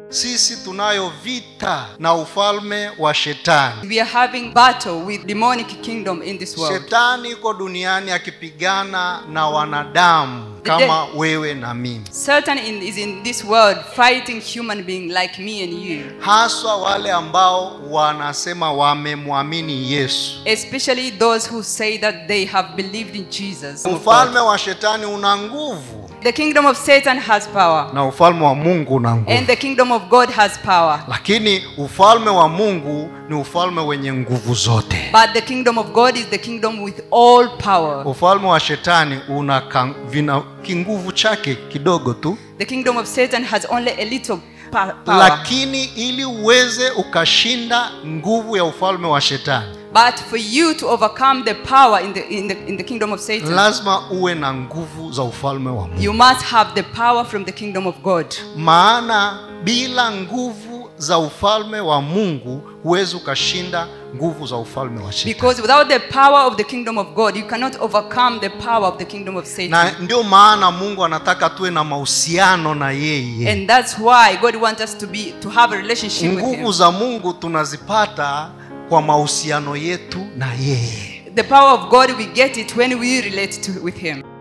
sisi tunayo vita na ufalme wa shetani We are having battle with demonic kingdom in this world. shetani iko duniani akipigana na wanadamu kama wewe na mimi Satan in, is in this world fighting human being like me and you, haswa wale ambao wanasema wamemwamini yesu especially those who say that they have believed in Jesus. ufalme wa shetani una nguvu The kingdom of Satan has power, na ufalme wa mungu una nguvu and the kingdom of God has power. lakini ufalme wa mungu ni ufalme wenye nguvu zote But the kingdom of God is the kingdom with all power. ufalme wa shetani una kan- vina kinguvu chake kidogo tu The kingdom of Satan has only a little pa- power. lakini ili uweze ukashinda nguvu ya ufalme wa shetani But for you to overcome the power in the, in the, in the kingdom of Satan, lazima uwe na nguvu za ufalme wa mungu you must have the power from the kingdom of God. maana bila nguvu za ufalme wa mungu huwezi ukashinda nguvu za ufalme wa shetani Because without the power of the kingdom of God, you cannot overcome the power of the kingdom of Satan. na ndio maana mungu anataka tuwe na mahusiano na yeye And that's why God wants us to be to have a relationship with nguvu Him. za mungu tunazipata kwa mahusiano yetu na yeye The power of God we get it when we relate to with Him.